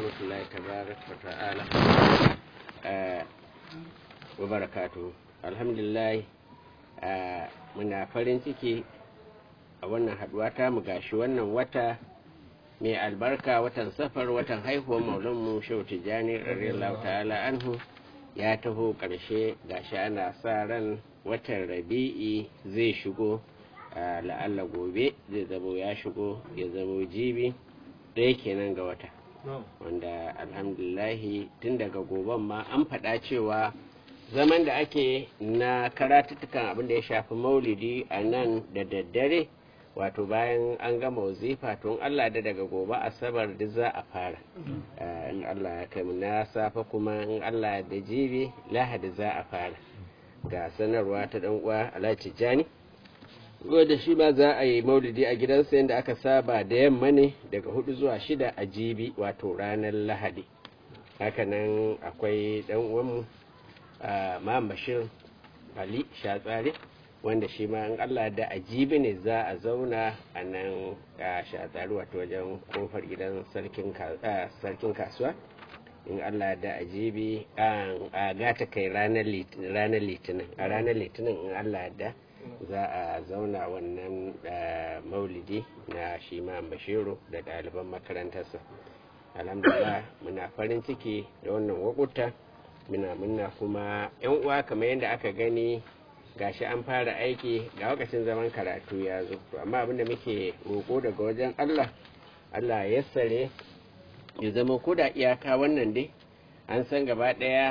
rahmatullahi tabarak wa ta'ala wa barakatuhu alhamdulillah muna farin ciki a wannan haduwa ta mu gashi wannan wata mai albarka watan safar watan haihuwar maulanmu shehu tijjani radiyallahu ta'ala anhu ya taho ƙarshe gashi ana sa ran watan rabi'i zai shigo la'alla gobe zai zamo ya shigo ya zamo jibi ɗaya kenan ga wata wanda alhamdulahi tun daga goben ma an faɗa cewa zaman da ake na karatuttukan abin da ya shafi maulidi a nan da daddare wato bayan an gama wazifa tun Allah da daga gobe asabar duk za a fara in Allah ya kai na safa kuma in Allah da jibi lahadi za a fara ga sanarwa ta dan uwa Alhaji Jani da shi ba za a yi maulidi a gidansa yadda aka saba da yamma ne daga hudu zuwa shida a jibi wato ranar lahadi hakanan akwai dan uwanmu ma bashir ali shatsari wanda shi ma in allah da a jibi ne za a zauna a nan a shatsari wato wajen kofar gidan sarkin kasuwa in allah da a jibi a gata kai ranar litinin a ranar litinin in allah da za a zauna wannan maulidi na shi ma bashiru da ɗaliban makarantarsa alhamdulillah muna farin ciki da wannan wakuta muna muna kuma yan uwa kamar yadda aka gani gashi an fara aiki ga lokacin zaman karatu ya zo amma abinda muke roƙo daga wajen allah allah ya sare ya zama ko da iyaka wannan dai an san gaba ɗaya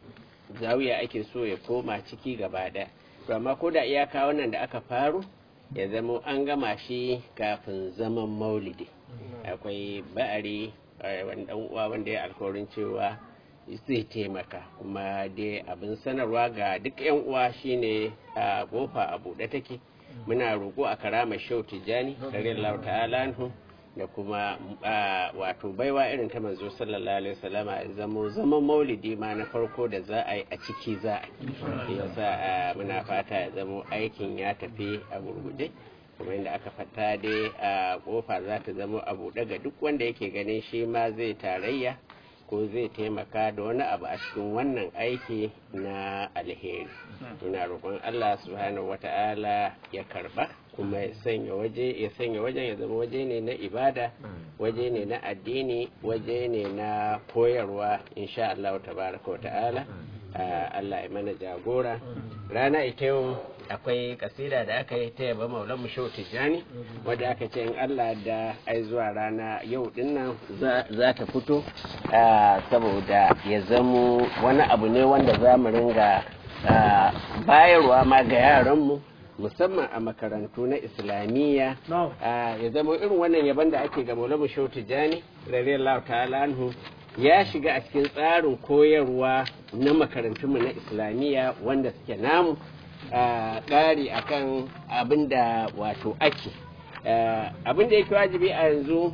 zawiya ake so ya koma ciki gaba ɗaya to amma ko da iyaka wannan da aka faru ya zama an gama shi kafin zaman maulidi akwai ba'ari wani uwa wanda ya alkawarin cewa zai taimaka kuma dai abin sanarwa ga duk yan uwa shine a kofa a buɗe take muna roƙo a karama shau tijjani radiyallahu ta'ala da kuma wato baiwa irin ta manzo sallallahu alaihi wasallama zamo zaman maulidi ma na farko da za a yi a ciki za a yi yasa muna fata ya zamo aikin ya tafi a gurgude kuma inda aka fata dai a kofa za ta zama a buɗe ga duk wanda yake ganin shi ma zai tarayya ko zai taimaka da wani abu a cikin wannan aiki na alheri ina roƙon Allah subhanahu wata'ala ya karba kuma ya sanya waje ya sanya wajen ya zama waje ne na ibada waje ne na addini waje ne na koyarwa insha Allah tabaraka wata'ala Allah ya mana jagora rana ita yau akwai kasida da aka yi ta yaba maulan mushau tijjani wadda aka ce in Allah da ai zuwa rana yau dinnan za ta fito saboda ya zamo wani abu ne wanda za mu ringa bayarwa ma ga yaranmu musamman a makarantu na islamiyya ya zama irin wannan yaban da ake ga maulan mushau tijjani radiyallahu ta'ala anhu ya shiga a cikin tsarin koyarwa na makarantunmu na islamiyya wanda suke namu ƙari a kan abin da wato ake abin da yake wajibi a yanzu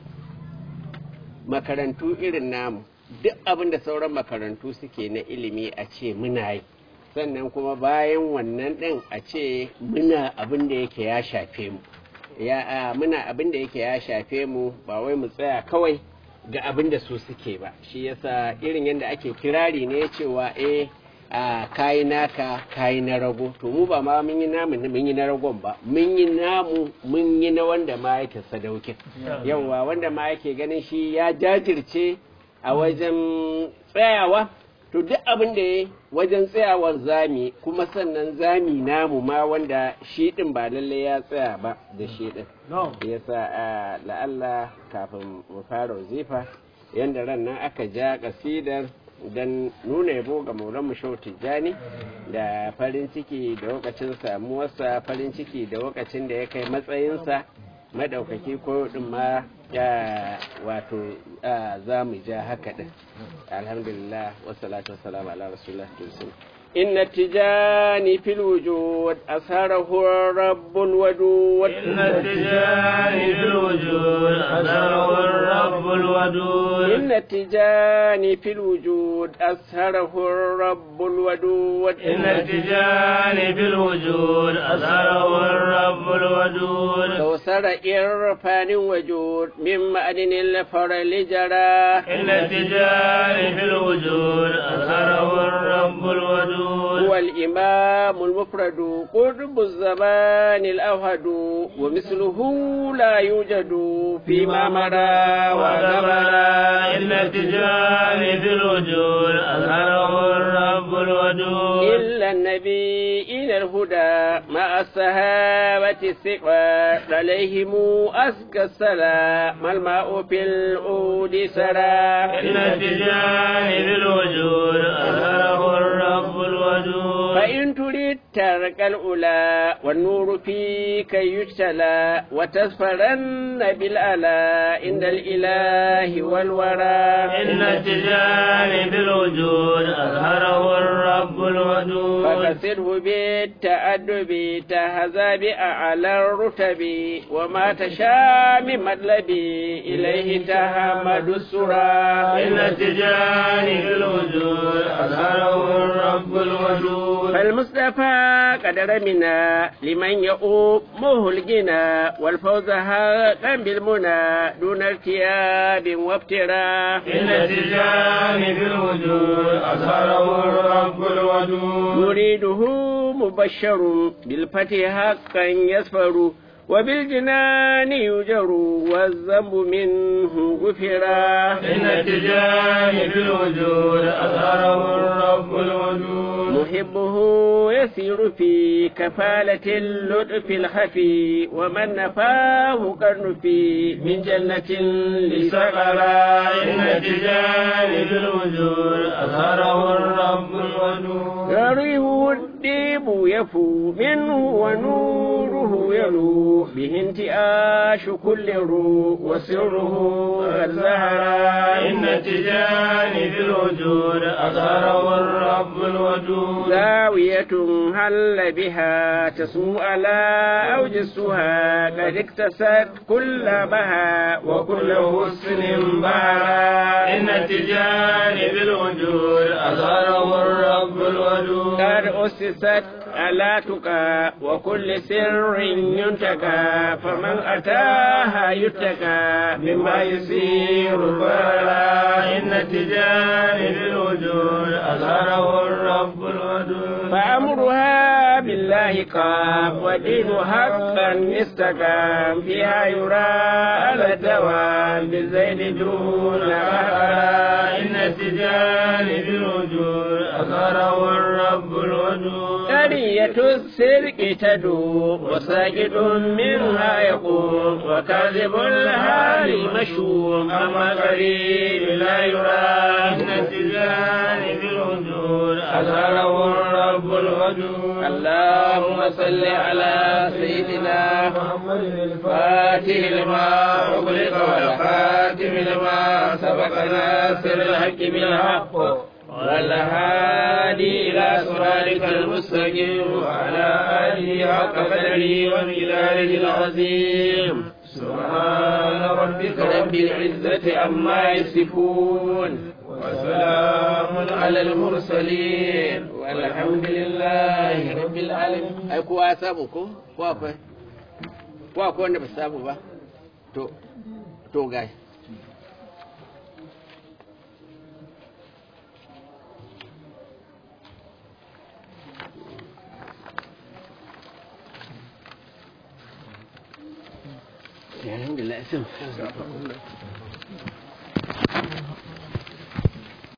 makarantu irin namu duk abin da sauran makarantu suke na ilimi a ce muna yi sannan kuma bayan wannan ɗin a ce muna abin da yake ya shafe mu ya muna abin da yake ya shafe mu ba wai mu tsaya kawai ga abin da su suke ba shi yasa irin yadda ake kirari ne cewa eh a kayi naka kayi na rago to mu ba ma mun yi namu mun yi na ragon ba mun yi namu mun yi na wanda ma yake sadaukin yawa wanda ma yake ganin shi ya jajirce a wajen tsayawa to duk abin da ya wajen tsayawar zami kuma sannan zami namu ma wanda shi din ba lalle ya tsaya ba da shi din yasa la'alla kafin mu fara wazifa yanda ran nan aka ja kasidar don nuna yabo ga maulan shau tijjani da farin ciki da lokacin samuwarsa farin ciki da lokacin da ya kai matsayinsa madaukaki ko din ma ya wato za mu ja haka din alhamdulillah wassalatu wassalamu ala rasulullah إن التجاني في الوجود أثاره الرب الودود إن التجاني في الوجود أثاره الرب الودود إن التجاني في الوجود أثاره الرب الودود إن التجاني في الوجود أثاره الرب الودود أيسر إرفان وجود من معدن الفرل جرى إن التجار في الوجود أثره الرب الودود هو الإمام المفرد قطب الزمان الأوهد ومثله لا يوجد فيما مضى وغبر إن التجار في الوجود أثره الرب الودود إلا النبي إلى الهدى مع الصحابة الثقات عليهم أزكى السلام الماء في الأود سرى إن التجار في الوجود أثره الرب الودود فإن تريد ترك الأولى والنور فيك يجتلى وتسفرن بالألا عند الإله والورى إن التجار في الوجود أظهره الرب الودود فكسره بالتأدب تهذا بأعلى الرتب وما تشاء من مطلب إليه تهمد السرى إن التجار في الوجود أظهره الرب الودود فالمصطفى قد رمنا لمن يؤمه الغنى والفوز حقا بالمنى دون ارتياب وافتراء إن التجار في الوجود أظهره الرب الودود يريده مبشر بالفتح حقا يسفر وبالجنان يجر والذنب منه غفرا إن التجار في الوجود أظهره الرب الودود محبه يسير في كفالة اللطف الخفي ومن نفاه كالنفي من جنة لسقرا إن التجار في الوجود أظهره الرب الودود يريه الديب يفو منه ونوره يلو به انتعاش كل روح وسره قد زهرا إن التجار في الوجود أظهره الرب الودود زاوية هل بها تسمو على أوجسها قد اكتست كل بها وكل حسن بارا إن التجار في الوجود أظهره الرب الودود قد أسست ألا تقى وكل سر ينتقى فمن أتاها يتقى مما يصير برا إن التجار في الوجود أظهره الرب الودود فأمرها بالله قام ودين حقا استقام فيها يرى على الدوام بالزيد دون أهرا إن التجار في الوجود أظهره الرب الودود ثنية السرق تدوم وساجد منها يقوم وكاذب الهال مشوم أما قريب لا يرى إن التجار في الوجود أظهره الرب الودود اللهم صل على سيدنا محمد فاتح لما أغلق والخاتم لما سبق ناصر الحق بالحق والهادي إلى صراطك المستقيم وعلى آله حق قدره ومقداره العظيم سبحان ربك رب العزة عما يصفون وسلام على المرسلين والحمد لله رب العالمين أي كوا سابو كو كوا akwai ko akwai wanda ba su samu ba to to gai alhamdulillah sun